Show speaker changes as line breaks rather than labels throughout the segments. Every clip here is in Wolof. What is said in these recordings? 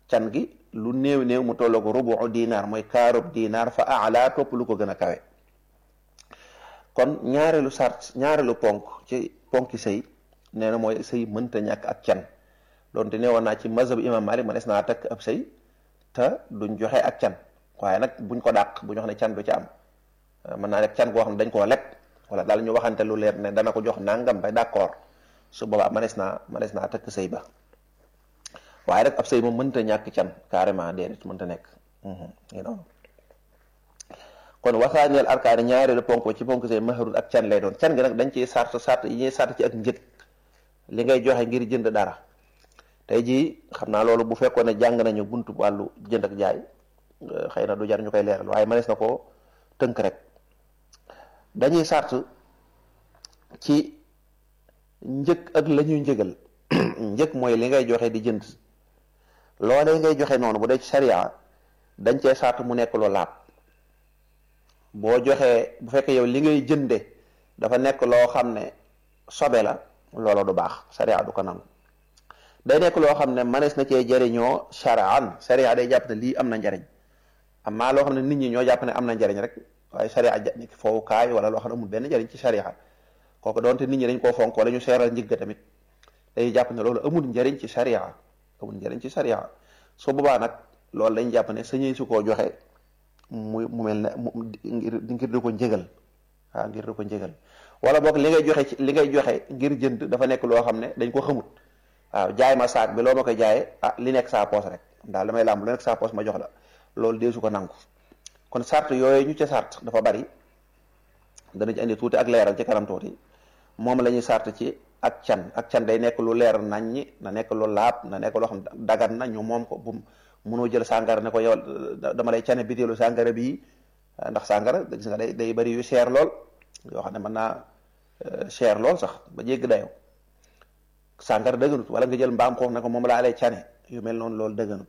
can gi lu néew néew mu tolloo ko rubu dinaar mooy kaarub dinaar fa ala topp lu ko gën a kawe kon ñaareelu sart ñaareelu ponk ci ponki sëy nee na mooy sëy mënta ñàkk ak can doonte ne woon naa ci mazhab imam malik ma des naa takk ab sëy te duñ joxe ak can waaye nag buñ ko dàq bu ñu wax ne can du ci am mën naa nekk can goo xam ne dañ koo leb wala daal ñu waxante lu leer ne dana ko jox nangam ba d'accord su boobaa manees naa manees naa takk sëy ba waaye rek ab sëy moom mënta ñàkk can carrément déedéet mënta nekk ngi noonu kon wasaaneel arkaani ñaareelu ponk ci ponk sëy mahrun ak can lay doon can gi nag dañ ciy sart sart yi ñuy sart ci ak njëg li ngay joxe ngir jënd dara tey jii xam naa loolu bu fekkoon ne jàng nañu buntu wàllu jënd ak jaay xëy na du jar ñu koy leeral waaye manees na ko tënk rek dañuy sart ci njëkk ak la ñuy njëgal njëkk mooy li ngay joxe di jënd loolee ngay joxe noonu bu dee ci sariya dañ cee sart mu nekk lu laab boo joxee bu fekkee yow li ngay jënde dafa nekk loo xam ne sobe la loola du baax sariya du ko nangu day nekk loo xam ne manees na cee jëriñoo sharaan sariya day jàpp ne lii am na njariñ amaa loo xam ne nit ñi ñoo jàpp ne am na njariñ rek waaye sariya nekk foofu kaay wala loo xam ne amul benn njariñ ci sariya kooku doonte nit ñi dañ koo fonk wala ñu seeral njëgg tamit day jàpp ne loolu amul njariñ ci sariya amul njariñ ci sariya su boobaa nag loolu dañ jàpp ne sañuy su koo joxe mu mu mel ne ngir ngir di ko njëgal waaw ngir di ko njëgal wala boog li ngay joxe ci li ngay joxe ngir jënd dafa nekk loo xam ne dañ ko xamut waaw jaay ma saak bi loo ma koy jaayee ah li nekk saa poos rek daal damay làmb lu nekk saa poos ma jox la loolu deesu ko nangu kon sart yooyu ñu ca sart dafa bari dana ci andi tuuti ak leeral ci kanam tuuti moom la ñuy sart ci ak can ak can day nekk lu leer nañ ñi na nekk lu laab na nekk loo xam dagan na ñu moom ko bu munoo jël sàngara ne ko yow dama lay cane bitéelu sàngara bii ndax sàngara gis nga day day bari yu cher lool yoo xam ne mën naa cher lool sax ba jégg dayoo sàngara dëgganut wala nga jël mbaam xoox ne ko moom laa lay cane yu mel noonu loolu dëgganut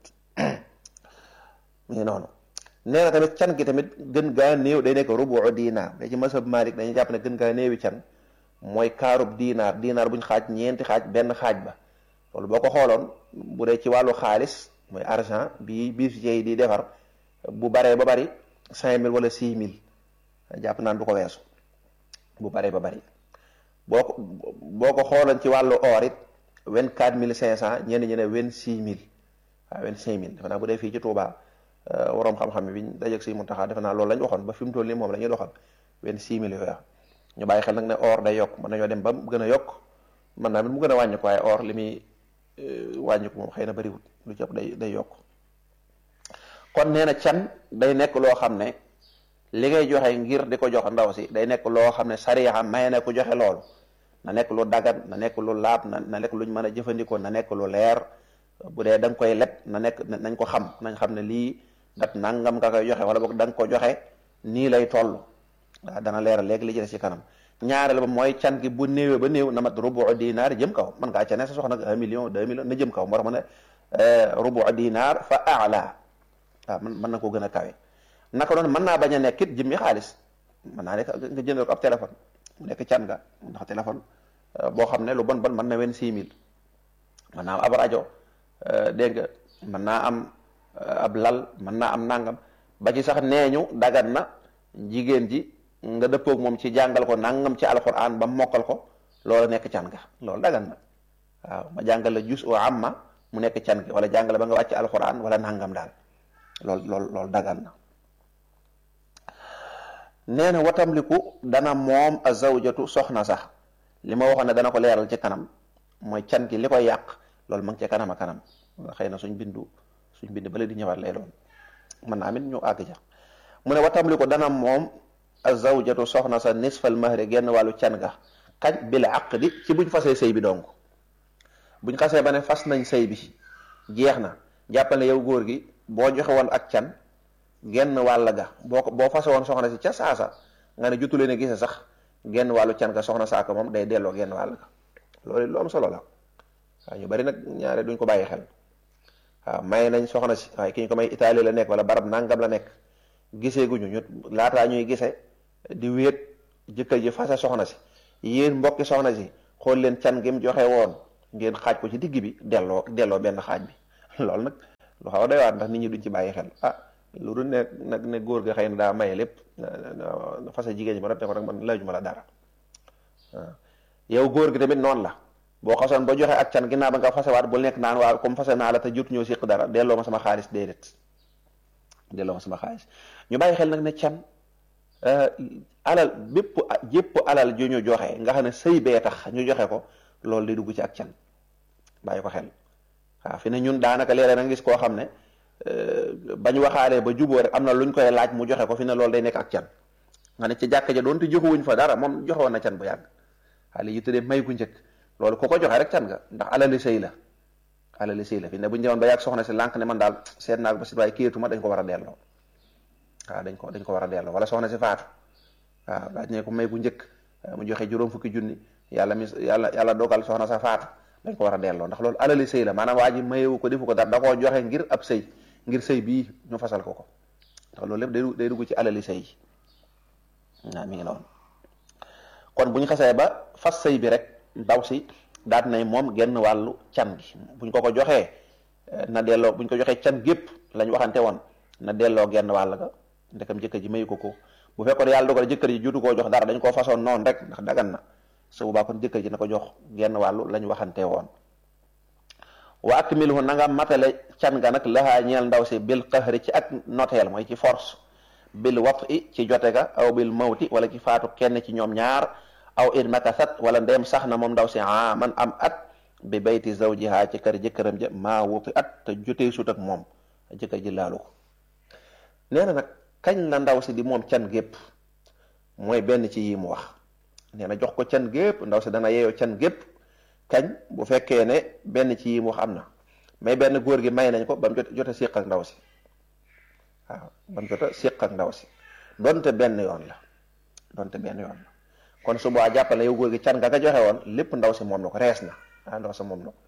mu noonu nee na tamit can gi tamit gën gaa néew day nekk rubu dinaar da ci masab Malik dañuy jàpp ne gën gaa néewi can mooy kaarub dinaar dinaar buñ xaaj ñeenti xaaj benn xaaj ba loolu boo ko xooloon bu dee ci wàllu xaalis mooy argent bi bijoutier yi di defar bu baree ba bari cinq mille wala six mille jàpp naan du ko weesu bu baree ba bari boo ko boo ko xooloon ci wàllu or it vingt quatre mille cinq cent ñenn ñi ne vingt six mille waaw vingt cinq mille defe naa bu dee fii ci Touba waroom xam-xam bi ñu dajeeg si Muntaxa defe naa loolu lañ waxoon ba fi mu toll nii moom la ñuy doxal vingt six mille yooyu ñu bàyyi xel nag ne or day yokk mën nañoo dem ba mu gën a yokk mën naa mu gën a wàññi ko waaye or li muy wàññi ko moom xëy na bariwul lu ci ëpp day day yokk kon nee na can day nekk loo xam ne li ngay joxe ngir di ko jox ndaw si day nekk loo xam ne sariya may na ko joxe loolu na nekk lu dagan na nekk lu laab na na nekk luñ mën a jëfandikoo na nekk lu leer bu dee da nga koy leb na nekk nañ ko xam nañ xam ne lii dat nangam nga koy joxe wala boog da nga ko joxe nii lay toll waaw dana leeral léegi li ci des ci kanam ñaareel ba mooy can gi bu néewee ba néew na mat rubu dinaar jëm kaw mën ngaa cane sa soxna un million deux millions na jëm kaw moo tax ma ne rubu dinaar fa ala waaw man mën na ko gën a kawe naka noonu mën naa bañ a nekk it jëmmi xaalis mën naa nekk nga jëndal ko ab téléphone mu nekk can nga ndax téléphone boo xam ne lu bon bon mën na wen six mille mën naa am ab rajo dégg nga mën naa am ab lal mën naa am nangam ba ci sax neeñu dagan na jigéen ji nga dëppoog moom ci jàngal ko nangam ci alquran ba mokkal ko loolu nekk can nga loolu dagan na waaw ma jàngal la jus o amma mu nekk can gi wala jàngale ba nga wàcc alquran wala nangam daal loolu loolu loolu dagan na nee na watamliku dana moom a zawjatu soxna sax li ma waxoon ne dana ko leeral ci kanam mooy can gi li koy yàq loolu ma ngi ci kanam a kanam xëy na suñ bindu suñ bind bale di ñëwaat lay doon mën naa amit ñu àgg ja mu ne watamliku dana moom a zawjatu soxna sa nisfal mahri genn wàllu can ga kañ bil aqdi ci buñ fasee sëy bi donc buñ xasee ba ne fas nañ sëy bi jeex na jàppal ne yow góor gi boo joxe woon ak can genn wàll ga boo ko boo fase woon soxna si ca saasa nga ne jotulee ne gise sax genn wàllu can ga soxna saaka moom day delloo genn wàll ga loolu lu am solo la waaw ñu bari nag ñaare duñ ko bàyyi xel waaw may nañ soxna si waaye ki ñu ko may Italie la nekk wala barab nangam la nekk gisee guñu ñu laataa ñuy gise di wéet jëkkër ji fase soxna si yéen mbokki soxna si xool leen can gi mu joxe woon ngeen xaaj ko ci digg bi delloo delloo benn xaaj bi loolu nag lu xaw a doy waat ndax nit ñi duñ ci bàyyi xel ah lu dul ne nag ne góor ga xëy na daa maye lépp fase jigéen ñi ba ne ko rek man laajuma la dara waaw yow góor gi tamit noonu la boo xasoon ba joxe ak can ginnaaw ba nga fasewaat bul nekk naan waaw comme fase naa la te jot ñoo siq dara delloo ma sama xaalis déedéet delloo ma sama xaalis ñu bàyyi xel nag ne can alal bépp jépp alal ju ñu joxe nga xam ne sëy bee tax ñu joxe ko loolu day dugg ci ak can bàyyi ko xel waaw fi ne ñun daanaka léeg-léeg na gis koo xam ne bañ waxaalee ba juboo rek am na luñ koy laaj mu joxe ko fi ne loolu day nekk ak can nga ne ci jàkka ja doonte joxewuñ fa dara moom joxewoon na can bu yàgg xale yi tuddee may gu njëkk loolu ku ko joxe rek can nga ndax alali sëy la alali sëy la fi ne bu ñu demoon ba yàgg soxna si lànk ne man daal seet naa ko ba si waaye kiyatuma dañ ko war a delloo waaw dañ ko dañ ko war a delloo wala soxna si faatu waaw daaj ne ko may gu njëkk mu joxe juróom fukki junni yàlla mi yàlla yàlla dogal soxna sa faatu dañ ko war a delloo ndax loolu alali sëy la maanaam waa ji mayewu ko defu ko dara da koo joxe ngir ab sëy ngir sëy bii ñu fasal ko ko ndax loolu lépp day day dugg ci alali sëy waaw mi ngi noonu kon bu ñu xasee ba fas sëy bi rek ndaw si daat nay moom genn wàllu can gi buñ ko ko joxee na delloo buñ ko joxee can gépp lañ waxante woon na delloo genn wàll ga ndekam jëkkër ji mayu ko ko bu fekkoon yàlla dogal jëkkër ji juutu koo jox dara dañ koo façon noonu rek ndax dagan na su boobaa kon jëkkër ji na ko jox genn wàllu lañ waxante woon wa akmilhu na nga matale can ga nag laxaa ñeel ndaw si bil qahri ci ak noteel mooy ci force bil wat i ci jote ga aw bil mawti wala ci faatu kenn ci ñoom ñaar aw in makasat wala ndeem sax na moom ndaw si a man am at bi bayti zawjiha ci kër jëkkëram ja maa wuti at te jotee sut ak moom jëkkër ji laalu ko nee na nag kañ la ndaw si di moom can gépp mooy benn ci yi mu wax nee na jox ko can gépp ndaw si dana yeeyoo can gépp kañ bu fekkee ne benn ci yi mu wax am na mais benn góor gi may nañ ko ba mu jot jot a séq ak ndaw si waaw ba mu jot a séq ak ndaw si donte benn yoon la donte benn yoon la kon su boobaa jàppale yow góor gi can nga ka joxe woon lépp ndaw si moom la ko rees na ah ndaw si moom la ko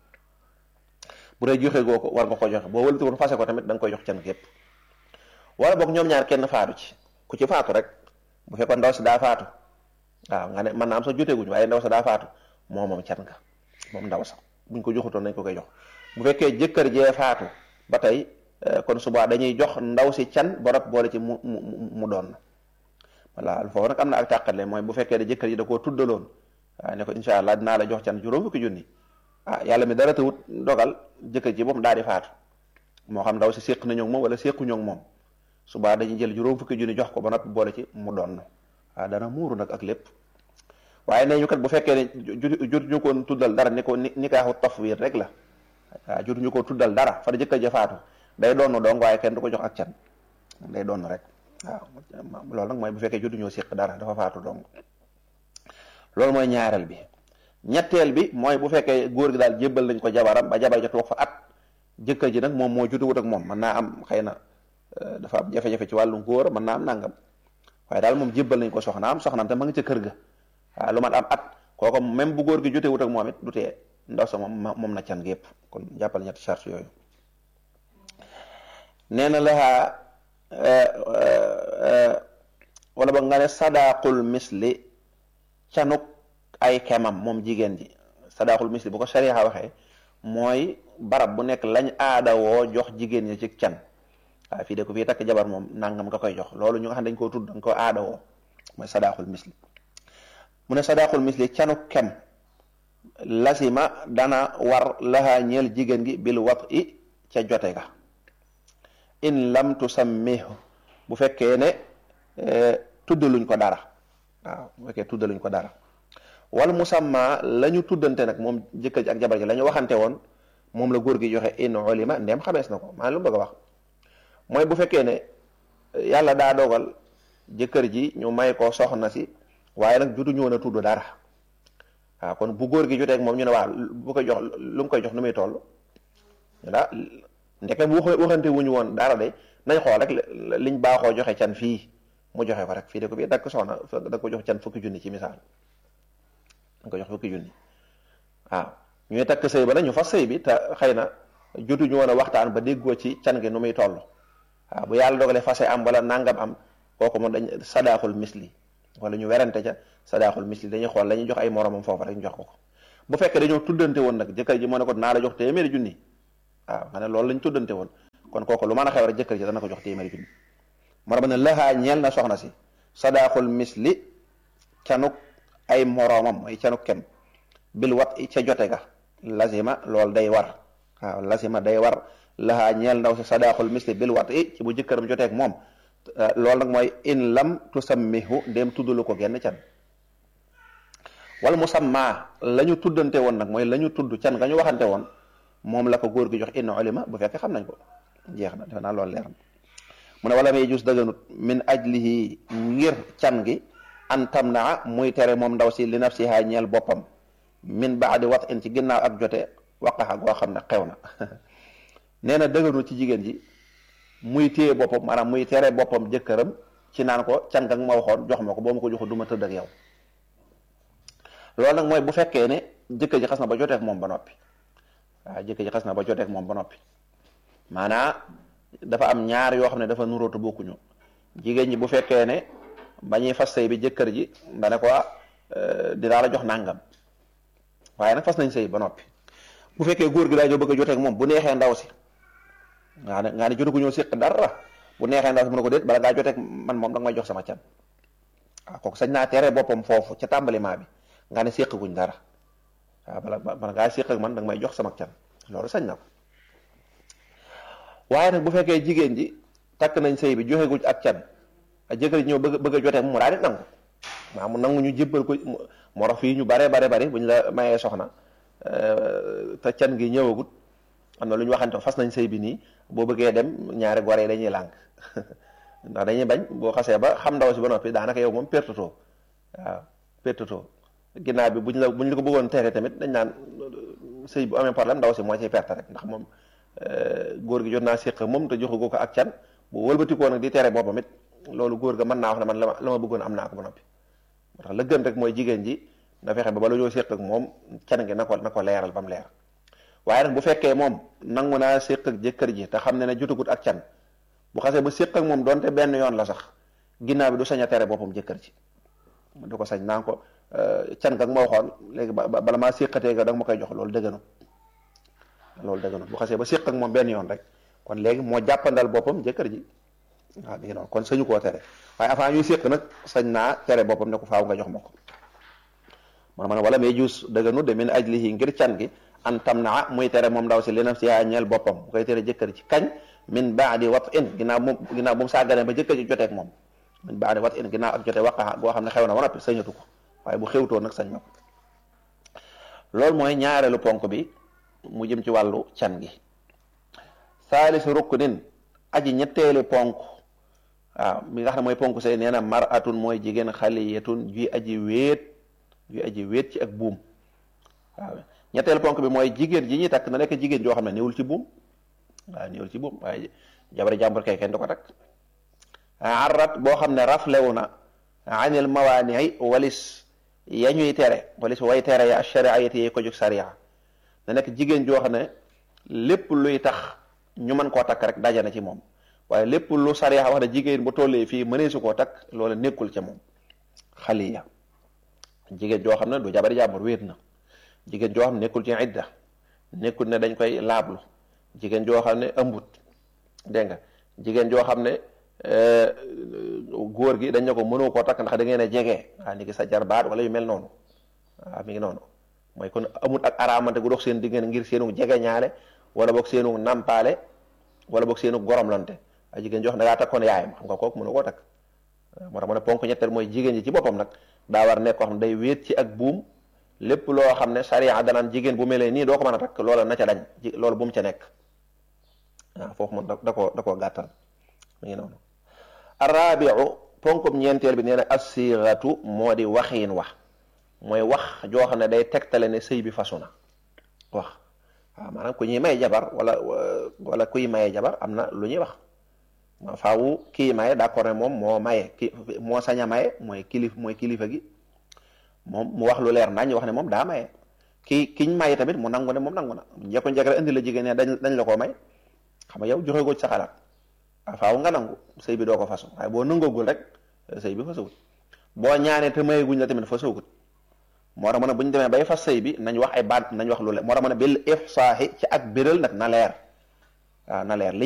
bu dee joxe goo ko war nga ko joxe boo wëlati woon fase ko tamit da nga koy jox can gépp wala boog ñoom ñaar kenn faatu ci ku ci faatu rek bu fekkoon ndaw si daa faatu waaw nga ne mën naa am sax joteeguñ waaye ndaw sa daa faatu moo moom can nga moom ndaw sax buñ ko joxutoon nañ ko koy jox bu fekkee jëkkër jee faatu ba tey kon suba dañuy jox ndaw si can borop boole ci mu mu mu doon voilà foofu nag am na ak tàqale mooy bu fekkee ne jëkkër ji da koo tuddaloon waaye ne ko incha allah dinaa la jox can juróom fukki junni ah yàlla mi dara tawut dogal jëkkër ji moom daal di faatu moo xam ndaw si séq nañoo moom wala séquñoo moom suba dañuy jël juróom fukki junni jox ko ba noppi boole ci mu doon waaw dana muuru nag ak lépp waaye nee ñu kat bu fekkee ne jot ñu ko tuddal dara ni ko ni nikaaxu tafwiir rek la waaw jot ñu ko tuddal dara fa jëkkër ja faatu day doon dong waaye kenn du ko jox ak can day doon rek waaw loolu nag mooy bu fekkee jotu ñoo séq dara dafa faatu dong loolu mooy ñaareel bi ñetteel bi mooy bu fekkee góor gi daal jébbal nañ ko jabaram ba jabar ja toog fa at jëkkër ji nag moom moo jotuwut ak moom mën naa am xëy na dafa am jafe-jafe ci wàllu góor mën naa am nangam waaye daal moom jébbal nañ ko soxnaam soxnaam te ma ngi ca kër ga waaw lu mat am at kooku même bu góor gi jotewut ak moom it du tee ndaw sa moom moom na can gépp kon jàppal ñetti charge yooyu nee na laxaa wala ba nga ne sadaqul misli canuk ay kemam moom jigéen ji sadaqul misli bu ko sariya waxee mooy barab bu nekk lañ aada woo jox jigéen ñi ci can waaye fii de ko fii takk jabar moom nangam nga koy jox loolu ñu nga xam dañ koo tudd dañ ko aada woo mooy sadaqul misli mu ne sadaqul misli canuk kem lasima dana war laxaa ñeel jigéen gi bil wat i ca jote ga in lam tusammihu bu fekkee ne tuddaluñ ko dara waaw bu fekkee tuddaluñ ko dara wal musamma la ñu tuddante nag moom jëkkër ji ak jabar ji la ñu waxante woon moom la góor gi joxe in ulima ndem xamees na ko maa lu mu bëgg a wax mooy bu fekkee ne yàlla daa dogal jëkkër ji ñu may ko soxna si waaye nag jutu ñu woon a tudd dara waaw kon bu góor gi jotee ak moom ñu ne waaw bu koy jox lu mu koy jox nu muy toll daa ndeke bu waxante wuñu woon dara de nañ xool rek liñ baaxoo joxe can fii mu joxe ko rek fii de ko bii dakk soxna da ko jox can fukki junni ci misaal da ko jox fukki junni waaw ñuy takk sëy ba nag ñu fas sëy bi te xëy na jotuñu woon a waxtaan ba déggoo ci can gi nu muy toll waaw bu yàlla dogalee fase am wala nangam am kooku moom dañ sadaaxul misli wala ñu werante ca sadaaxul misli dañuy xool la ñuy jox ay moromam foofu rek ñu jox ko ko bu fekkee dañoo tuddante woon nag jëkkër ji moo ne ko naa la jox téeméeri junni waaw nga ne loolu lañ tuddante woon kon kooku lu mën a xew rek jëkkër ji dana ko jox téeméeri junni moo tax ne lahaa ñeel na soxna si sadaaxul misli canuk ay moroomam ay canuk kem bil wat ca jote ga lazima loolu day war waaw lazima day war lahaa ñeel ndaw si sadaaxul misli bil wat i ci bu jëkkëram joteeg moom loolu nag mooy in lam tusammihu ndéem tuddalu ko genn can wala musamma la ñu tuddante woon nag mooy la ñu tudd can nga ñu waxante woon moom la ko góor gi jox in ulima bu fekkee xam nañ ko jeex na defe naa loolu leer na mu ne wala may jus dëgganut min ajlihi ngir can gi an tamnaa muy tere moom ndaw si li nafsiha ñeel boppam min baadi wat in ci ginnaaw ak jote waqaxa goo xam ne xew na nee na dëgganut ci jigéen ji muy téye boppam maanaam muy tere boppam jëkkëram ci naan ko can nga ma waxoon jox ma ko boo ma ko joxu du ma tëdd ak yow loolu nag mooy bu fekkee ne jëkkër ji xas na ba joteek moom ba noppi waaw jëkkër ji xas na ba joteek moom ba noppi maanaa dafa am ñaar yoo xam ne dafa nuróotu bokkuñu jigéen ñi bu fekkee ne ba ñuy fas sëy bi jëkkër ji da ne ko dinaa la jox nàngam waaye nag fas nañ sëy ba noppi bu fekkee góor gi daa ñëw bëgg a joteek moom bu neexee ndaw si nga ne nga ne jotu ko ñëw séq dara bu neexee ndaw si mu ne ko déet bala ngaa joteek man moom da nga may jox sama can waaw kooku sañ naa tere boppam foofu ca tàmbaliment bi nga ne séq guñ dara waaw bala bala ngaa séq ak man da nga may jox sama can loolu sañ na ko waaye nag bu fekkee jigéen ji takk nañ sëy bi joxe guñ ak can a jëkkër ji ñëw bëgg bëgg a joteek mu daal di nangu maa mu nangu ñu jébbal ko moo tax fii ñu bare bare bari buñ la mayee soxna te can gi ñëwagut am na lu ñu waxante fas nañ sëy bi nii boo bëggee dem ñaari gore dañuy lànk ndax dañuy bañ boo xasee ba xam ndaw si ba noppi daanaka yow moom pertatoo waaw pertatoo ginnaaw bi buñ la buñ la ko bëggoon tere tamit dañ naan sëy bu amee problème ndaw si moo ciy perte rek ndax moom góor gi jot naa séq moom te joxu ko ak can bu wëlbatikoo nag di tere boppam it loolu góor ga mën naa wax ne man la ma la ma bëggoon am naa ko ba noppi moo tax la gën rek mooy jigéen ji na fexe ba bala ñoo séq ak moom can gi na ko na ko leeral ba mu leer waaye nag bu fekkee moom nangu naa séq ak jëkkër ji te xam ne ne jotagut ak can bu xasee ba séq ak moom donte benn yoon la sax ginnaaw bi du sañ a tere boppam jëkkër ji du ko sañ naa ko can nga ma waxoon léegi bala maa séqatee nga da nga ma koy jox loolu dëgganu loolu dëgganu bu xasee ba séq ak moom benn yoon rek kon léegi moo jàppandal boppam jëkkër ji waaw mi ngi noonu kon sañu koo tere waaye avant ñuy séq nag sañ naa tere boppam ne ko faaw nga jox ma ko man ma ne wala may juus dëgganu de min ajlihi ngir can gi an tam naa muy tere moom ndaw si li nafsiha ñeel boppam bu koy tere jëkkër ci kañ min baadi wat in ginnaaw moom ginnaaw bu mu sàgganee ba jëkkër ji joteek moom min baadi wat in ginnaaw ak jote waqaxa goo xam ne xew na ba noppi sañatu ko waaye bu xewtoo nag sañ na ko loolu mooy ñaareelu ponk bi mu jëm ci wàllu can gi saalisu ruknin aji ñetteeli ponk waaw mi nga xam ne mooy ponk say nee na maratun mooy jigéen xaliyatun juy aji wéet juy aji wéet ci ak buum waaw ñetteelu ponk bi mooy jigéen ji ñuy takk na nekk jigéen joo xam ne néewul ci buum waaw néewul ci buum waaye jabari jàmbur kay kenn du ko takk arrat boo xam ne raflewu na anil mawaani walis ya ñuy tere walis way tere ya shariati yi ko jóg sariya na nekk jigéen joo xam ne lépp luy tax ñu mën koo takk rek daje na ci moom waaye lépp lu sariya wax ne jigéen bu tollee fii mënee su koo takk loola nekkul ca moom xaliya jigéen joo xam ne du jabari jàmbur wéet na jigéen joo xam ne nekkul ci idda nekkul ne dañ koy laablu jigéen joo xam ne ëmbut dégg nga jigéen joo xam ne góor gi dañ ne ko mënoo koo takk ndax da ngeen a jege waa ni ki sa jarbaat wala yu mel noonu waaw mi ngi noonu mooy kon amut ak araamante gu dox seen diggante ngir seenu jege ñaale wala boog seenu nampaale wala boog seenu goromlante ay jigéen joo xam ne da ngaa takkoon yaayam xam nga kooku mënu koo takk moo tax mu ne ponk ñetteel mooy jigéen ji ci boppam nag daa war nekk koo xam ne day wéet ci ak buum lépp loo xam ne sariya danaan jigéen bu melee nii doo ko mën a takk loola na ca dañ loolu bu mu ca nekk waaw foofu moom da koo da koo gàttal mi ngi noonu arrabiu ponkum ñeenteel bi nee na assiratu moo di waxiin wax mooy wax joo xam ne day tegtale ne sëy bi fasu na wax waaw maanaam ku ñuy may jabar wala wala kuy maye jabar am na lu ñuy wax ma faawu kii maye d'accord ne moom moo maye ki moo sañ a maye mooy kilif mooy kilifa gi moom mu wax lu leer nañ wax ne moom daa maye ki kiñ maye tamit mu nangu ne moom nangu na njëkko njëkk rek indi la jigéen ne dañ dañ la koo may xam nga yow joxe ko ci sa xalaat a faaw nga nangu sëy bi doo ko fasu waaye boo nangagul rek sëy bi fasawut boo ñaanee te mayeguñ la tamit fasawut moo tax ma ne bu ñu demee bay fas sëy bi nañ wax ay baat nañ wax lu leer moo tax ma ne bil ifsaahi ci ak biral nag na leer waaw na leer li ñuy wax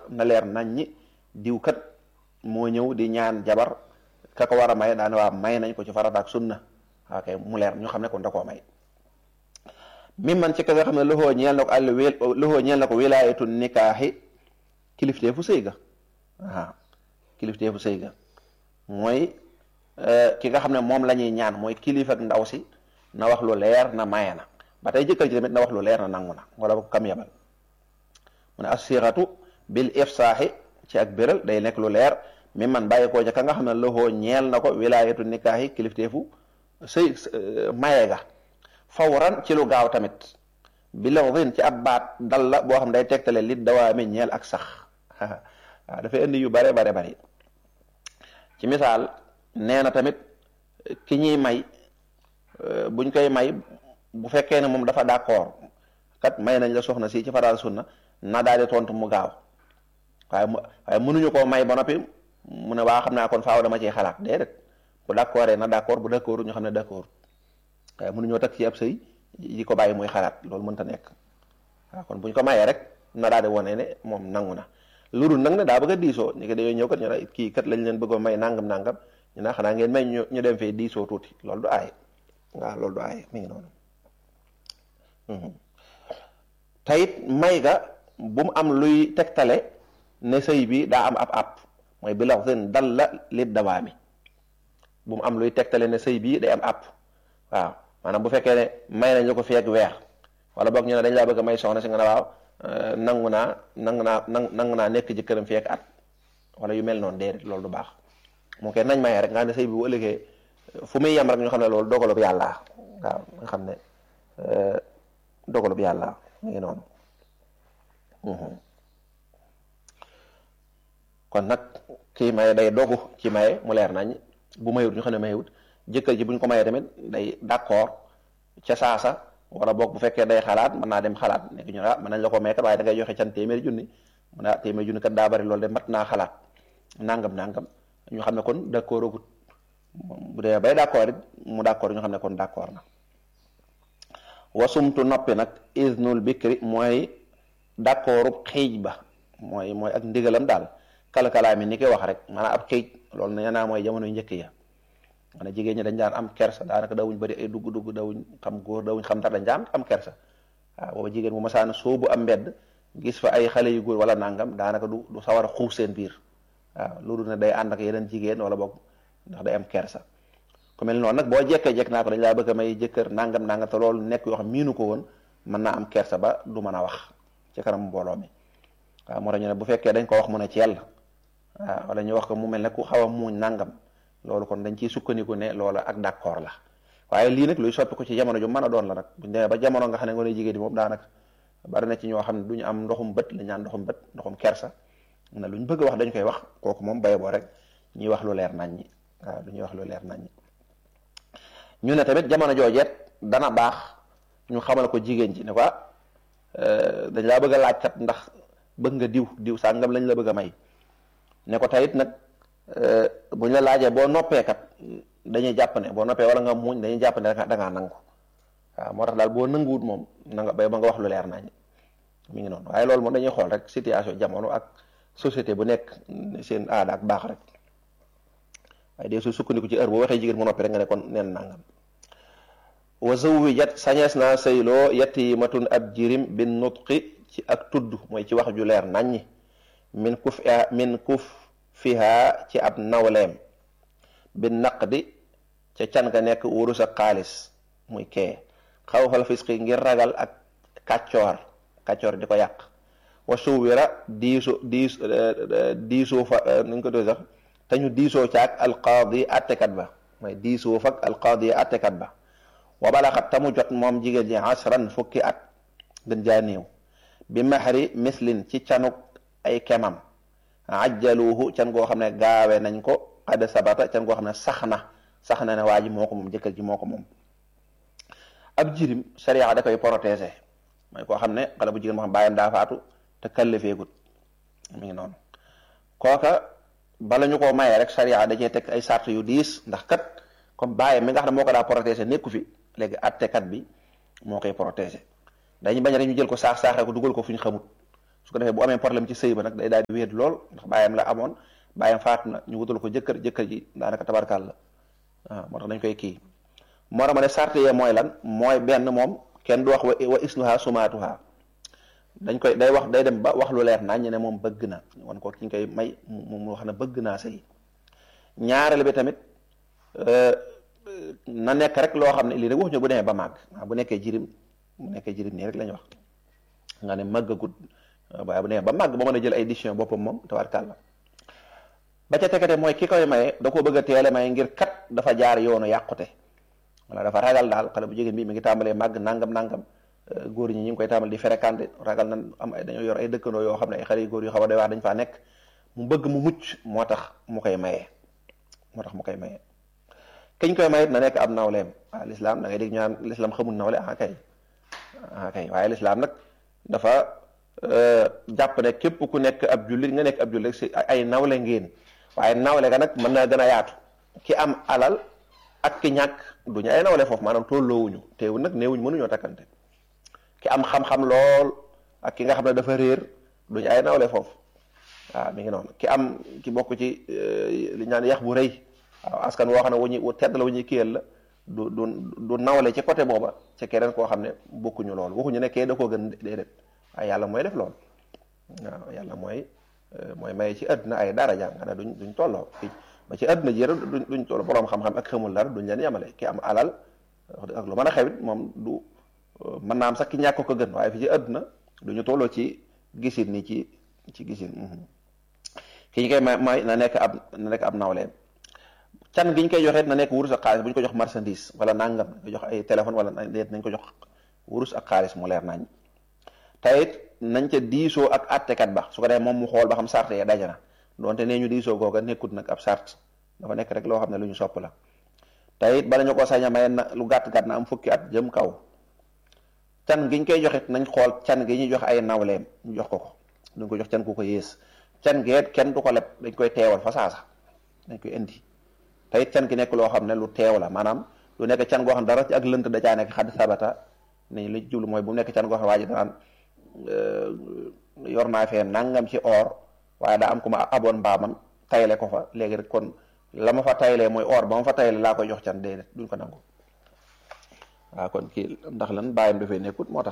na leer nañ ñi diw kat moo ñëw di ñaan jabar ka ko war a may daane waa may nañ ko ci farata ak sunna ok mu leer ñu xam ne kon da koo may mi man ci ka nga xam ne loxoo ñeel na ko àll wil loxoo ñeel na ko wilaayatu nikaaxi kilifteefu sëy ga waaw kilifteefu sëy ga mooy ki nga xam ne moom la ñuy ñaan mooy kilifa ak ndaw si na wax lu leer na maye na ba tey jëkkër ji tamit na wax lu leer na nangu na wala ba ko kam yabal mu ne assiratu bil ifsaaxi ci ak béral day nekk lu leer mi man bàyyi koo ca ka nga xam ne loxoo ñeel na ko wilaayatu nikaaxi kilifteefu sëy maye ga fawran ci lu gaaw tamit bi lafdin ci ab baat dal la boo xam day tegtale li dawaami ñeel ak sax waaw dafay indi yu bare bare bari ci misaal nee na tamit ki ñuy may buñ koy may bu fekkee ne moom dafa d'accord kat may nañ la soxna si ci faraal sunna na daal di tontu mu gaaw waaye mu waaye mënuñu koo may ba noppi mu ne waa xam naa kon faaw dama ciy xalaat déedéet bu d'accord na d'accord bu d'accord ñu xam ne d'accord waaye mënuñoo takk ci ab sëy yi ko bàyyi muy xalaat loolu mënta nekk waaw kon buñ ko mayee rek na daal di wone ne moom nangu na lu dul nag ne daa bëgg a diisoo ñu ko dañoo ñëw kat ñu ne kii kat lañ leen bëggoon may nangam nangam ñu ne xanaa ngeen may ñu ñu dem fee diisoo tuuti loolu du aay waaw loolu du aay mi ngi noonu tayit may ga bu mu am luy tegtale ne sëy bi daa am ab ab mooy bi lax seen dal la li dawaami bu mu am luy tegtale ne sëy bii day am ab waaw maanaam bu fekkee ne may nañ la ko feeg weer wala boog ñu ne dañ laa bëgg a may soxna si nga ne waaw nangu naa nangu naa nangu naa nekk ci këram feeg at wala yu mel noonu déedéet loolu du baax moo koy nañ maye rek nga xam ne sëy bi bu ëllëgee fu muy yem rek ñu xam ne loolu dogalub yàlla waaw nga xam ne dogalub yàlla mu ngi noonu kon nag kii maye day dogu ci maye mu leer nañ bu mayut ñu xam ne mayut jëkkër ji buñ ko mayee tamit day d'accord ca saasa wala boog bu fekkee day xalaat mën naa dem xalaat nekk ñu ah mën nañ la ko may kat waaye da ngay joxe can téeméeri junni mu ne ah téeméeri junni kat daa bari loolu de mat naa xalaat nangam nangam ñu xam ne kon d'accord agut bu dee bay d'accord it mu d'accord ñu xam ne kon d'accord na wasumtu noppi nag iznul bikri mooy d'accordub xiij ba mooy mooy ak ndigalam daal kalkalaa mi ni koy wax rek maanaam ab xiij loolu nee naa mooy jamono njëkk ya maanaam jigéen ñi dañ daan am kersa daanaka dawuñ bëri ay dugg-dugg dawuñ xam góor dawuñ xam dara dañ daan am kersa waaw booba jigéen bu masaana soobu am mbedd gis fa ay xale yu góor wala nangam daanaka du du sawar a xuus seen biir waaw loolu ne day ànd ak yeneen jigéen wala boog ndax day am kersa ku mel noonu nag boo jekkee jekk naa ko dañ laa bëgg a may jëkkër nangam nangam te loolu nekk yoo xam miinu ko woon mën naa am kersa ba du mën a wax ci kanam mbooloo mi waaw moo tax ñu ne bu fekkee dañ ko wax mu ne ci yàlla waaw wala ñu wax ko mu mel ne ku xaw a muuñ nangam loolu kon dañ ciy sukkandiku ne loola ak d'accord la waaye lii nag luy soppi ko ci jamono ju mën a doon la nag buñ demee ba jamono nga xam ne ngoone jigéen di moom daanaka bari na ci ñoo xam ne duñu am ndoxum bët la ñaan ndoxum bët ndoxum kersa na luñ bëgg a wax dañ koy wax kooku moom bay boo rek ñuy wax lu leer nañ ñi waaw du ñuy wax lu leer nañ ñi ñu ne tamit jamono joojeet dana baax ñu xamal ko jigéen ji ne ko dañ laa bëgg a laaj kat ndax bëgg nga diw diw sàngam lañ la bëgg a may ne ko tayit nag buñ la laajee boo noppee kat dañuy jàpp ne boo noppee wala nga muñ dañuy jàpp ne da ngaa nangu waaw moo tax daal boo nanguwut moom na nga bay ba nga wax lu leer nañ mi ngi noonu waaye loolu moom dañuy xool rek situation jamono ak société bu nekk seen aada ak baax rek waaye dee su sukkandiku ci heure boo waxee jigéen mu noppi rek nga ne kon neen nangam wa zawwijat sañees naa sëyloo yatimatun ab jirim bin nutqi ci ak tudd mooy ci wax ju leer naññi min kuf min kuf fiha ci ab nawleem bin naqdi ca can ga nekk wurus ak xaalis muy kee xaw xal fisqi ngir ragal ak kàccoor kàccoor di ko yàq wa suwira diiso diis diisoo fa nuñ ko doon sax te ñu diisoo caag alqaadi attekat ba mooy diisoo fak alqaadi attekat ba wa balaxat tamu jot moom jigéen ji asran fukki at gën jaa néew bi maxri mislin ci canuk ay kemam ajjaluhu can goo xam ne gaawe nañ ko xad sabata can goo xam ne sax na sax na ne waa ji moo ko moom jëkkër ji moo ko moom ab jirim sharia da koy protéger mooy koo xam ne xale bu jigéen moo xam bàyyam daa faatu te kallifeegut mi ngi noonu kooka bala ñu koo mayee rek sharia da cee teg ay sart yu diis ndax kat comme bàyyam mi nga xam ne moo ko daa protéger nekku fi léegi attekat bi moo koy protéger dañu bañ rek ñu jël ko saax saaxee ko dugal ko fu ñu xamut su ko defee bu amee problème ci sëy ba nag day daal di wéet lool ndax bàyyam la amoon bàyyam faatu na ñu wutal ko jëkkër jëkkër ji daanaka tabarkaal la waaw moo tax dañ koy kii moo tax ma ne sart yee mooy lan mooy benn moom kenn du wax wa wa isnuha sumaatuha dañ koy day wax day dem ba wax lu leer naa ñu ne moom bëgg na wan ko ki ñu koy may mu mu wax na bëgg naa sëy ñaareel bi tamit na nekk rek loo xam ne lii rek wax ñu bu demee ba màgg waaw bu nekkee jirim bu nekkee jirim nii rek la ñu wax nga ne màggagut waaye bu demee ba màgg ba mën a jël ay décision boppam moom tabarkàlla ba ca tegate mooy ki koy maye da koo bëgg a teele maye ngir kat dafa jaar yoonu yàqute wala dafa ragal daal xale bu jigéen bi mi ngi tàmbalee màgg nangam nangam góor ñi ñu ngi koy tàmbali di fréquenté ragal nan am ay dañoo yor ay dëkkandoo yoo xam ne ay xale yu góor yu xaw a doy waar dañ faa nekk mu bëgg mu mucc moo tax mu koy maye moo tax mu koy maye kiñ koy mayit na nekk ab nawleem ah lislaam da ngay dégg ñu naan lislaam xamul nawle ah kay ah kay waaye lislaam nag dafa jàpp ne képp ku nekk ab jullit nga nekk ab jullit si ay nawle ngeen waaye nawle ga nag mën naa gën a yaatu ki am alal ak ki ñàkk du ñu ay nawle foofu maanaam tolloowuñu teewul nag néewuñ mënuñoo takkante ki am xam-xam lool ak ki nga xam ne dafa réer du ñu ay nawle foofu waaw mi ngi noonu ki am ki bokk ci li ñaan yax bu rëy waaw askan woo xam ne wu ñuy tedd la wu ñuy kiyal la du du du nawle ci côté booba ci keneen koo xam ne bokkuñu lool waxuñu ne kee da koo gën déedéet waaye yàlla mooy def lool waaw yàlla mooy mooy maye ci àdduna ay daraja nga ne duñ duñ tolloo fii ba ci àdduna ji duñ duñ tolloo borom xam-xam ak xamul dara duñ leen yemale ki am alal ak lu mën a xewit moom du mën naa am sax ki ñàkk ko gën waaye fi ci àdduna duñu tolloo ci gisin ni ci ci gisin ki ñu koy may may na nekk ab na nekk ab nawleem can gi ñu koy joxe na nekk wurus ak xaalis bu ñu ko jox marchandise wala nangam ko jox ay téléphone wala déet nañ ko jox wurus ak xaalis mu leer nañ tayit nañ ca diisoo ak attekat ba su ko defee moom mu xool ba xam sart ya daje na donte nee ñu diisoo googa nekkut nag ab sart dafa nekk rek loo xam ne lu ñu sopp la tayit bala ñu ko sañ a maye na lu gàtt gàtt na am fukki at jëm kaw can gi ñu koy joxit nañ xool can gi ñuy jox ay nawleem ñu jox ko ko duñ ko jox can ku ko yées can geet kenn du ko leb dañ koy teewal fa saasa dañ koy indi te it can gi nekk loo xam ne lu teew la maanaam lu nekk can goo xam ne dara ci ak lënt da caa nekk xadd sabata ni li jublu mooy bu nekk can goo xam ne waa ji danaan yor naa fee nangam ci or waaye daa am ku ma aboon mbaamam tayle ko fa léegi rek kon la ma fa taylee mooy or ba ma fa tayle laa koy jox can déedéet duñ ko nangu waaw kon kii ndax lan bàyyam dafay nekkut moo tax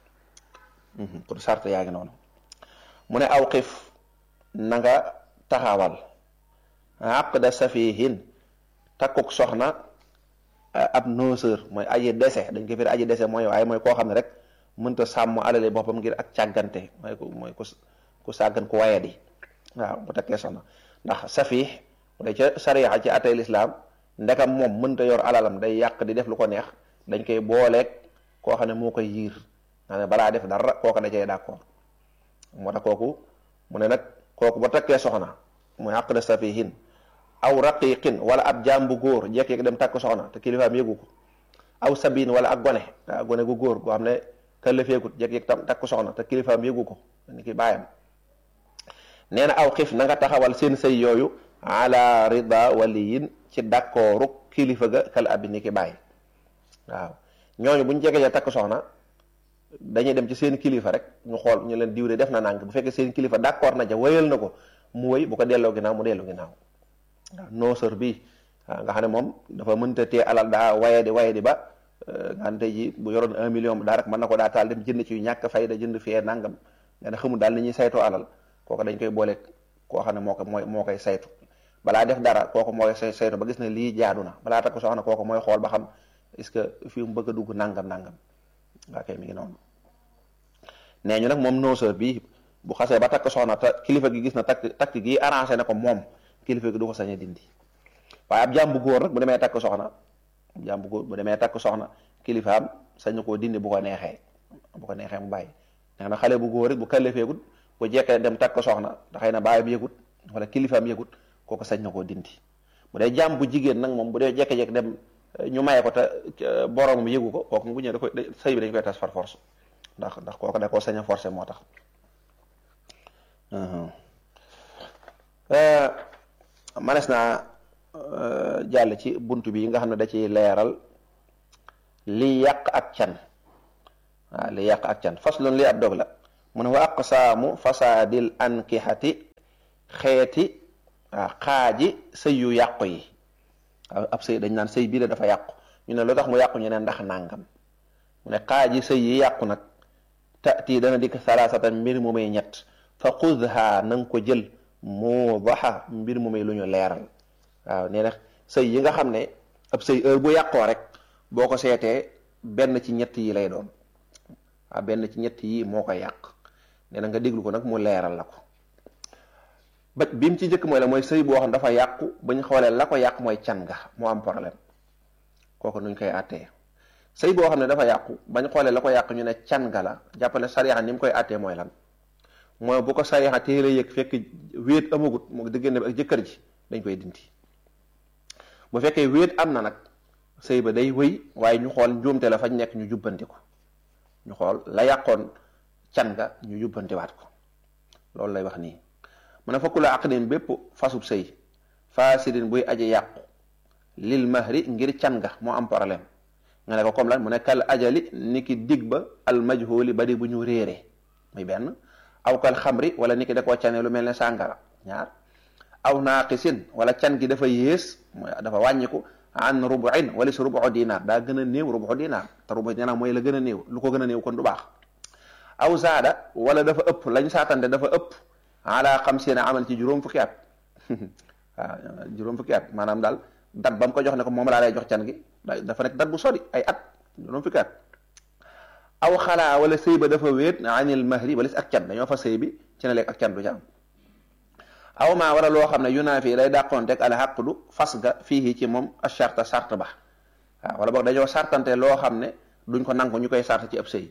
kon sart yaa ngi noonu mu ne aw xif na nga taxawal aqda safihin takkuk soxna ab nooseur mooy aji dese dañ ko firi aji dese mooy waaye mooy koo xam ne rek mënta sàmm alale boppam ngir ak càggante mooy ku mooy ku ku sàggan ku wayadi waaw bu takkee soxna ndax safih bu dee ca sariya ci atay lislaam ndekam moom mënta yor alalam day yàq di def lu ko neex dañ koy booleeg koo xam ne moo koy yiir nga ne balaa def dara kooku da cay d'accord moo tax kooku mu ne nag kooku ba takkee soxna muy aqda safihin aw raqiqin wala ab jaam bu góor jekk dem takk soxna te kilifaam yëgu ko aw sabin wala ak gone ak gone gu góor goo xam ne këllëfeegut jekk tam takk soxna te kilifaam yëgu ko ni ki bàyyam nee na aw xif na nga taxawal seen sëy yooyu ala rida waliyin ci d'accordu kilifa ga kal abi ni ki bàyyi waaw ñooñu buñ jege ja takk soxna dañuy dem ci seen kilifa rek ñu xool ñu leen diwde def na nànk bu fekkee seen kilifa d'accord na ja wéyal na ko mu wéy bu ko delloo ginnaaw mu delloo ginnaaw waaw nooseur bi waaw nga xam ne moom dafa mënta tee alal daa waye di waye di ba nga xam ne tey ji bu yoroon un million daa rek mën na ko daa taal dem jënd ci yu ñàkk fayda jënd fee nangam nga ne xamul daal ni ñuy saytoo alal kooku dañ koy boole koo xam ne moo ko mooy moo koy saytu balaa def dara kooku mooy say saytu ba gis ne lii jaadu na balaa takk soxna kooku mooy xool ba xam est-ce que fii mu bëgg a dugg nangam nangam waa kay mi ngi noonu nee ñu nag moom nooseur bi bu xasee ba takk soxna te kilifa gi gis na takk takk gi arrangé na ko moom kilifa gi du ko sañ a dindi waaye ab jaam bu góor nag bu demee takk soxna ab jaam bu góor bu demee takk soxna kilifaam sañ na koo dindi bu ko neexee bu ko neexee mu bàyyi nee na xale bu góor it bu kallifeegut bu jekkee dem takk soxna da xëy na baayam yëgut wala kilifaam yëgut kooku sañ na koo dindi bu dee jaam bu jigéen nag moom bu dee jekke-jekk dem ñu maye ko te boromam yëgu ko kooku bu ñëwee da koy sëy bi dañ koy tas par force ndax ndax kooku da koo sañ a forcé moo tax manes naa jàll ci bunt bi nga xam ne da ciy leeral li yàq ak can waaw li yàq ak can faslun li ab dog la mu ne wa aqsaamu fasaadil ankihati xeeti waaw xaaji sëy yu yàqu yi waaw ab sëy dañ naan sëy bii la dafa yàqu ñu ne lu tax mu yàqu ñu ne ndax nàngam mu ne xaaji sëy yi yàqu nag tati dana dikk salaasatan mbir mu may ñett fa xudha na nga ko jël mu baxa mbir mu may lu ñu leeral waaw nee na sëy yi nga xam ne ab sëy heure bu yàqoo rek boo ko seetee benn ci ñett yi lay doon waaw benn ci ñett yi moo koy yàq nee na nga déglu ko nag mu leeral la ko ba bi mu ci njëkk mooy la mooy sëy boo xam dafa yàqu ba ñu xoolee la ko yàq mooy can nga moo am problème kooku nuñ koy àttee sëy boo xam ne dafa yàqu bañ xoolee la ko yàq ñu ne can nga la jàppale sariya ni mu koy àttee mooy lan mooy bu ko sariya téere yëg fekk wéet amagut moo diggante bi ak jëkkër ji dañ koy dindi bu fekkee wéet am na nag sëy ba day wëy waaye ñu xool njuumte la fañ nekk ñu jubbanti ko ñu xool la yàqoon can nga ñu jubbantiwaat ko loolu lay wax nii mu ne fakku la aqdin bépp fasub sëy faasidin buy aji yàqu lil mahri ngir can nga moo am problème nga ne ko comme lan mu ne kal ajali ni ki dig ba al majhuli ba di bu ñu réere muy benn aw kal xamri wala ni ki da koo cane lu mel ne sàngara ñaar aw naaqisin wala can gi dafa yées dafa wàññiku an rubuin wala si rubu dinaar daa gën a néew rubu dinaar te rubu dinaar mooy la gën a néew lu ko gën a néew kon du baax aw zaada wala dafa ëpp lañ saatante dafa ëpp ala xamsiina amal ci juróom fukki at waaw juróom fukki at maanaam daal dat ba mu ko jox ne ko moom laa lay jox can gi dafa nekk dat bu sori ay at juróom fukki at aw xalaa wala sëy ba dafa wéet anil mahri wala si ak can dañoo fa sëy bi ci ne léegi ak can du ca am aw maa wala loo xam ne yunaa fii lay dàqoonteeg al xaqdu fas ga fii ci moom a charte sart ba waaw wala boog dañoo sartante loo xam ne duñ ko nangu ñu koy sart ci ab sëy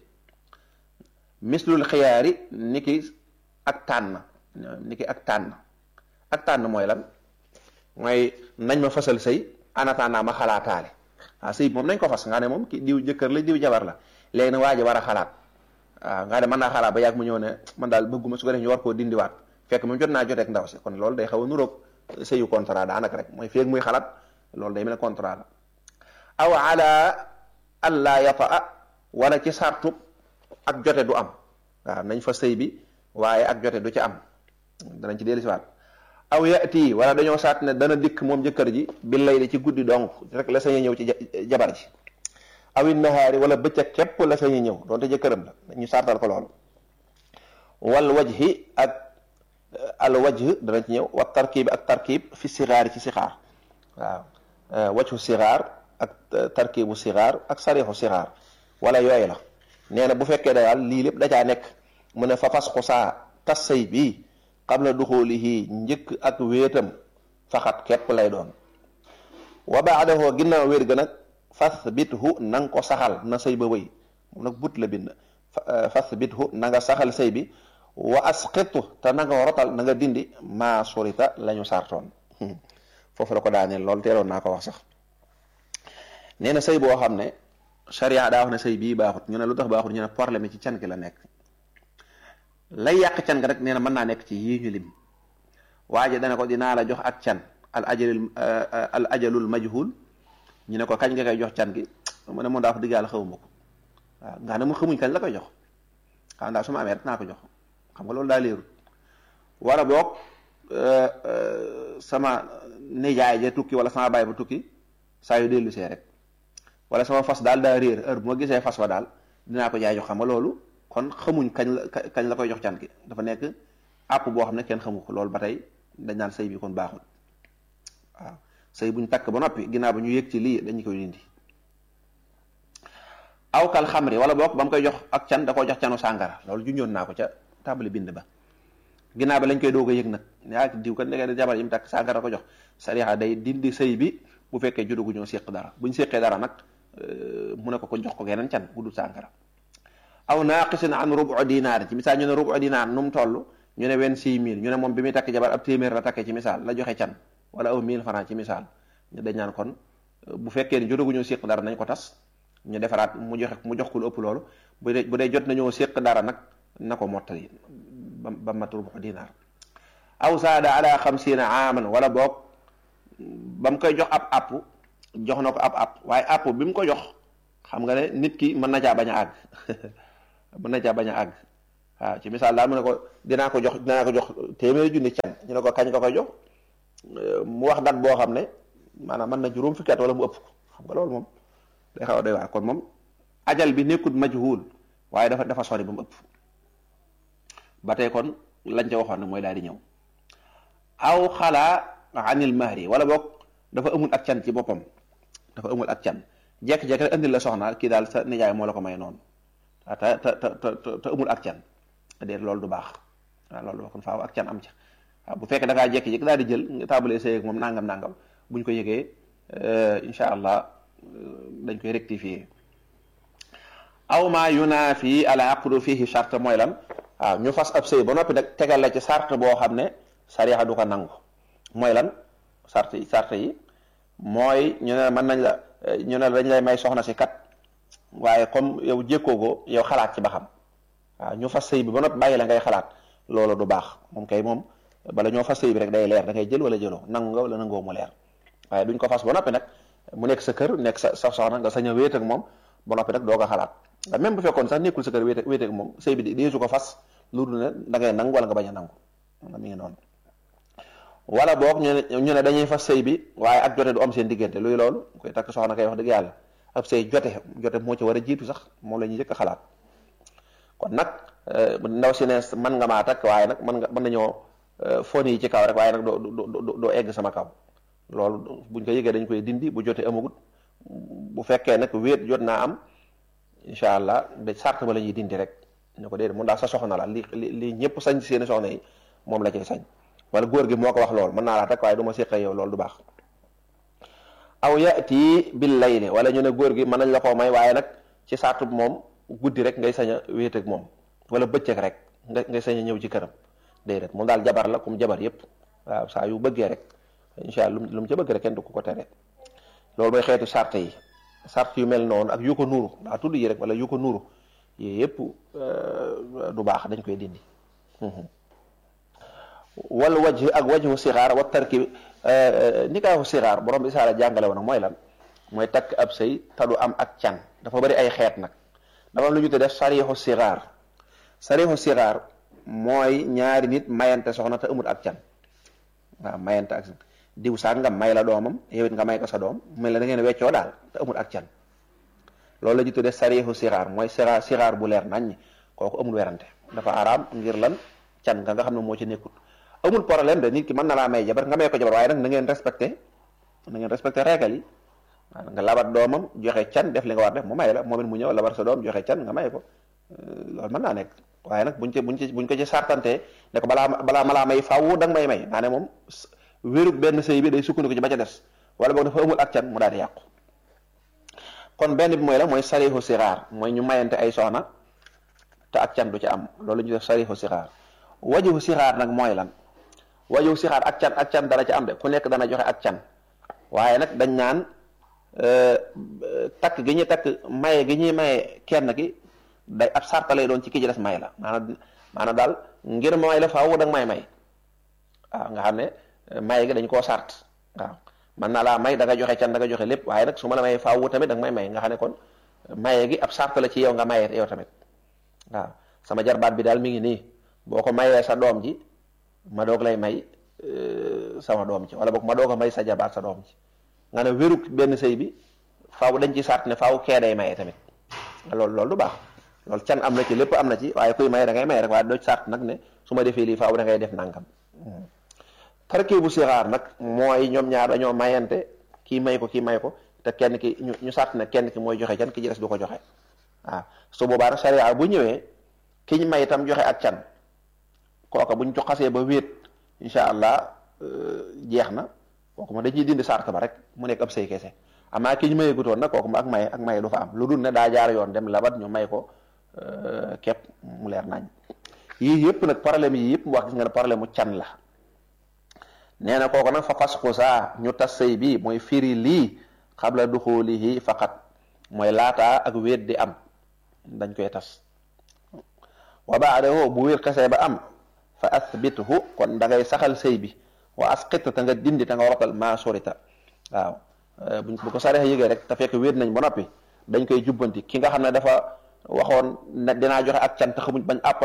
mislul xiyaari niki ak tànn niki ak tànn ak tànn mooy lan mooy nañ ma fasal sëy anataanaa ma xalaataale waaw sëy moom nañ ko fas nga ne moom ki diw jëkkër la diw jabar la léegi nag waa ji war a xalaat waaw nga ne mën naa xalaat ba yàgg mu ñëw ne man daal bëgguma su ko def ñu war koo dindiwaat fekk moom jot naa joteeg ndaw si kon loolu day xaw a nuroog sëyu contrat daanaka rek mooy feeg muy xalaat loolu day mel ne contrat la aw ala allah yataa wala ci sartub ak jote du am waaw nañ fa sëy bi waaye ak jote du ci am danañ ci dellusiwaat aw yati wala dañoo saat ne dana dikk moom jëkkër ji bi lay di ci guddi donc rek la sañ ñëw ci jabar ji awit nahaari wala bëccëg képp la sañ ñëw doonte jëkkëram la ñu sartal ko lool wal wajhi ak al wajh danañ ci ñëw wa tarkib ak tarkib fi sigaar ci sixaar waaw wajhu sigaar ak tarkibu sigaar ak sarixu sigaar wala yooyu la nee na bu fekkee daal lii lépp da caa nekk mu ne fa fasxu saa tas sëy bii qabla duxulihi njëkk ak wéetam faxat képp lay doon wa baadahu ginnaaw wéet ga nag fasbithu na nga ko saxal na sëy ba wëy moom nag but la bind fasbithu na nga saxal sëy bi wa asqitu te na nga rotal na nga dindi maa surita la ñu sartoon foofu la ko daaneel loolu teeloon naa ko wax sax nee na sëy boo xam ne charia daa wax ne sëy bii baaxut ñu ne lu tax baaxut ñu ne problème ci can gi la nekk lay yàq can ga rek nee na mën naa nekk ci yii ñu lim waaye dana ko dinaa la jox ak can al ajalul al ajalul majhul ñu ne ko kañ nga koy jox can gi mu ne moom daa fa diggaal xawuma ko waaw nga ne mu xamuñ kañ la koy jox xam daa su ma amee rek naa ko jox xam nga loolu daa leerul wala boog sama nijaay ja tukki wala sama baay ba tukki saa yu dellu see rek wala sama fas daal daa réer heure bu ma gisee fas wa daal dinaa ko jaay jox xam nga loolu kon xamuñ kañ la kañ la koy jox can gi dafa nekk àpp boo xam ne kenn xamu ko loolu ba tey dañ naan sëy bi kon baaxul waaw sëy buñ takk ba noppi ginnaaw ba ñu yëg ci lii dañu koy dindi aw kal xamri wala boog ba mu koy jox ak can da koo jox canu sàngara loolu junjoon naa ko ca tàmbali bind ba ginnaaw ba lañ koy doog a yëg nag yaa diw kat ndeke jabar yi mu takk sàngara ko jox sariya day dindi sëy bi bu fekkee judugu ñoo séq dara buñ séqee dara nag mu ne ko ko jox ko geneen can bu dul sàngara aw naaqisin an rubu dinaar ci misaal ñu ne rubu dinaar nu mu toll ñu ne vingt-six mille ñu ne moom bi muy takk jabar ab téeméer la takkee ci misaal la joxe can wala aw mille francs ci misaal ñu dañ naan kon bu fekkee ni jotagu ñoo séq dara nañ ko tas ñu defaraat mu joxe mu jox ko lu ëpp loolu bu dee bu dee jot nañoo séq dara nag na ko mottali ba ba mat rubu dinaar aw saada ala xamsiina aaman wala boog ba mu koy jox ab app jox na ko ab app waaye app bi mu ko jox xam nga ne nit ki mën na caa bañ a àgg mën na caa bañ a àgg waaw ci misaal daal mu ne ko dinaa ko jox dinaa ko jox téeméeri junni can ñu ne ko kañ nga koy jox mu wax dat boo xam ne maanaam mën na juróom fukki at wala mu ëpp ko xam nga loolu moom day xaw a doy waar kon moom ajal bi nekkut majhul waaye dafa dafa sori ba mu ëpp ba tey kon lañ ca waxoon ne mooy daal di ñëw aw xalaa anil mahri wala boog dafa amul ak can ci boppam dafa amul ak can jekk-jekk rek andil la soxna kii daal sa nijaay moo la ko may noonu te te te te amul ak can déet loolu du baax waaw loolu kon faaw ak can am ca waaw bu fekkee da ngaa jekki-jekki daal di jël nga taabalee sëy ak moom nangam nangam buñ ko yëgee incha allah dañ koy rectifier aw ma yunaafi al aqdu fihi charte mooy lan waaw ñu fas ab sëy ba noppi nag tegal la ci charte boo xam ne sariya du ko nangu mooy lan charte yi charte yi mooy ñu ne mën nañ la ñu ne dañ lay may soxna si kat waaye comme yow jékkoo ko yow xalaat ci ba xam waaw ñu fas sëy bi ba noppi bàyyi la ngay xalaat loolu du baax moom kay moom bala ñoo fas sëy bi rek day leer da ngay jël wala jëloo nangu nga wala nangoo mu leer waaye duñ ko fas ba noppi nag mu nekk sa kër nekk sa sa soxna nga sañ a wéet ak moom ba noppi nag doo ko xalaat même bu fekkoon sax nekkul sa kër wéet wéet ak moom sëy bi deesu ko fas lu dul ne da ngay nangu wala nga bañ a nangu mi ngi noonu wala boog ñu ne ñu ne dañuy fas sëy bi waaye ak jote du am seen diggante luy loolu koy takk soxna kay wax dëgg yàlla ab sëy jote jote moo ci war a jiitu sax moom la ñuy njëkk a xalaat kon nag ndaw si ne mën nga maa takk waaye nag mën nga mën nañoo fon yi ci kaw rek waaye nag doo doo doo egg sama kaw loolu buñ ko yëgee dañ koy dindi bu jotee amagut bu fekkee nag wéet jot naa am incha allah de sart ba la ñuy dindi rek ñu ko déedéet mun daal sa soxna la li li li ñëpp sañ seeni soxna yi moom la cay sañ wala góor gi moo ko wax loolu mën naa laa takk waaye du ma séq yow loolu du baax aw yati bil layli wala ñu ne góor gi mën nañ la koo may waaye nag ci sartu moom guddi rek ngay sañ a wéet ak moom wala bëccëg rek nga ngay sañ a ñëw ci këram déedéet moom daal jabar la comme jabar yépp waaw saa yu bëggee rek incha allah lu mu ca bëgg rek kenn du ko ko tere loolu mooy xeetu sart yi sart yu mel noonu ak yu ko nuuru daa tudd yi rek wala yu ko nuuru yooyu yëpp du baax dañ koy dindi wal wajh ak wajhu sixaar wa tarki nikaahu sixaar borom bi isaara jàngale woon mooy lan mooy takk ab sëy te du am ak can dafa bari ay xeet nag dafa am lu ñu te def sarixu sixaar sarixu sixaar mooy ñaari nit mayante soxna te amul ak can waaw mayante ak diw sàngam may la doomam yow it nga may ko sa doom mel na da ngeen weccoo daal te amul ak can loolu la ñu tuddee sarixu sixaar mooy sixaar sixaar bu leer nañ kooku amul werante dafa araam ngir lan can nga nga xam ne moo ci nekkul amul problème de nit ki mën na laa may jabar nga may ko jabar waaye nag na ngeen respecté na ngeen respecté règle yi nga labat doomam joxe can def li nga war def mu may la moom it mu ñëw labat sa doom joxe can nga may ko loolu mën naa nekk waaye nag buñ ci buñ ci buñ ko ci sartantee ne ko balaa balaa ma laa may faaw da nga may may naa ne moom wérug benn sëy bi day sukkandiku ci ba ca des wala boog dafa amul ak can mu daal di yàqu kon benn bi mooy la mooy sarixu sixaar mooy ñu mayante ay soxna te ak can du ci am loolu ñu def sarixu sixaar wajuhu sixaar nag mooy lan wajuhu sixaar ak can ak can dana ci am de ku nekk dana joxe ak can waaye nag dañ naan takk gi ñuy takk maye gi ñuy maye kenn ki day ab sarta lay doon ci ki ci des may la maanaam maanaam daal ngir may la faaw da nga may may waaw nga xam ne maye gi dañ koo sart waaw man naa laa may da nga joxe can da nga joxe lépp waaye nag su ma la may faaw tamit da nga may may nga xam ne kon maye gi ab sart la ci yow nga maye yow tamit waaw sama jarbaat bi daal mi ngi nii boo ko mayee sa doom ji ma doog lay may sama doom ji wala boog ma doog a may sa jarbaat sa doom ji nga ne wéru benn sëy bi faaw dañ ci sart ne faaw kee day maye tamit loolu loolu du baax loolu can am na ci lépp am na ci waaye kuy maye da ngay maye rek waaye doo ci sart nag ne su ma defee lii faaw da ngay def nangam tarkii bu sixaar nag mooy ñoom ñaar dañoo mayante kii may ko kii may ko te kenn ki ñu ñu sart ne kenn ki mooy joxe can ki ci des du ko joxe waaw su boobaa nag sariya bu ñëwee ki ñu may itam joxe ak can kooka buñ ko xasee ba wéet incha allah jeex na kooku ma dañuy dindi sart ba rek mu nekk ab sëy kese amaa ki ñu maye gutoon nag kooku ma ak maye ak maye du fa am lu dul ne daa jaar yoon dem labat ñu may ko képp mu leer nañ yii yëpp nag problème yi yëpp mu wax gis nga ne problème mu can la nee na kooku nag fa fasku saa ñu tas sëy bi mooy firi lii xabla duxulihi faqat mooy laataa ak wéet di am dañ koy tas wa baadahu bu wéet xasee ba am fa athbithu kon da ngay saxal sëy bi wa asqit ta nga dindi ta nga waral maa sorita waaw bu ko saree yëgee rek te fekk wéet nañ ba noppi dañ koy jubbanti ki nga xam ne dafa waxoon ne dinaa joxe ak can te xamuñ bañ àpp la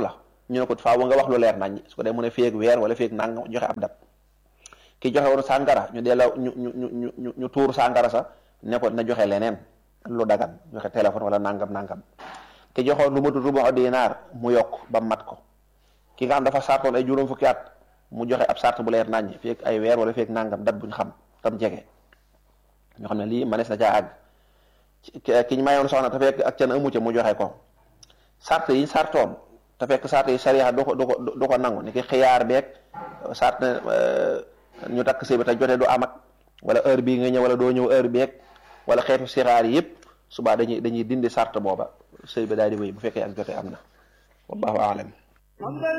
ñu ne ko faaw nga wax lu leer nañ su ko dee mu ne feeg weer wala feeg nangam joxe ab dat ki joxe woon sàngara ñu delloo ñu ñu ñu ñu ñu tuur sàngara sa ne ko na joxe leneen lu dagan joxe téléphone wala nangam nangam ki joxoon lu matul rubu dinaar mu yokk ba mat ko ki nga xam dafa sartoon ay juróom fukki at mu joxe ab sart bu leer nañ feeg ay weer wala feeg nangam dat buñ xam tam jege ñoo xam ne lii manees na caa àgg ki ñu mayoon soxna te fekk ak can amu ca mu joxe ko sart yi sartoon te fekk sart yi sariya du ko du ko du ko nangu ni ki xiyaar beeg sart ne ñu takk sëy bi te jote du am ak wala heure bii nga ñëw wala doo ñëw heure beeg wala xeetu sixaar yi yëpp subaa dañuy dañuy dindi sart booba sëy bi daal di wéy bu fekkee ak jote am na wallahu aalam